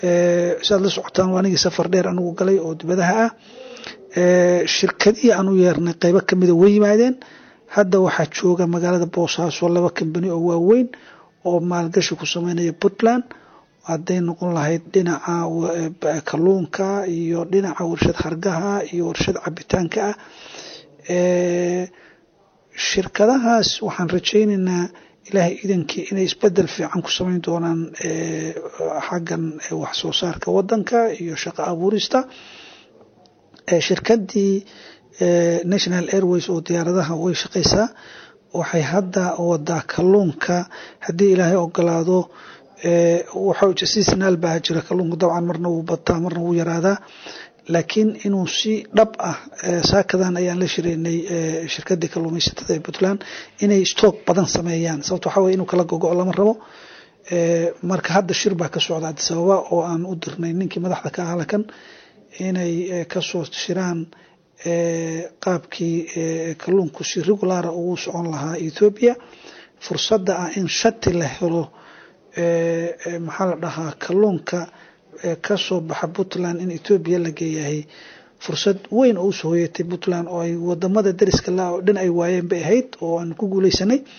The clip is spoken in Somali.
siaad la socotaan waa anigii safar dheer anigu galay oo dibadaha ah shirkadihii aan u yeernay qeybo kamida way yimaadeen hadda waxaa jooga magaalada boosaaso laba kambani oo waaweyn oo maalgashi ku sameynaya puntland hadday noqon lahayd dhinaca kalluunka iyo dhinaca warshad hargaha iyo warshad cabitaanka ah shirkadahaas waxaan rajaynaynaa ilaahay idankii inay isbedel fiican ku sameyn doonaan xaggan wax soo saarka wadanka iyo shaqo abuurista shirkadii national airways oo diyaaradaha way shaqaysaa waxay hadda wadaa kalluunka haddii ilaahay ogolaado seasonal baa jira kalluunka dabcan marna wuu bataa marna wuu yaraadaa laakiin inuu si dhab ah saakadan ayaan la shireynay shirkadii kalluumaysatada ee puntland inay stock badan sameeyaan sababto waxaa weye inuu kala gogo lama rabo marka hadda shir baa ka socda adisababa oo aan u dirnay ninkii madaxda ka ah halkan inay kasoo shiraan qaabkii kalluunku si regulara ugu socon lahaa ethoobia fursadda ah in shati la helo maxaa la dhahaa kalluunka kasoo baxa puntland in ethoobia la geeyahay fursad weyn oo usoo hoyatay puntland oo ay wadamada dariska la oo dhan ay waayeen bay ahayd oo aan ku guuleysanay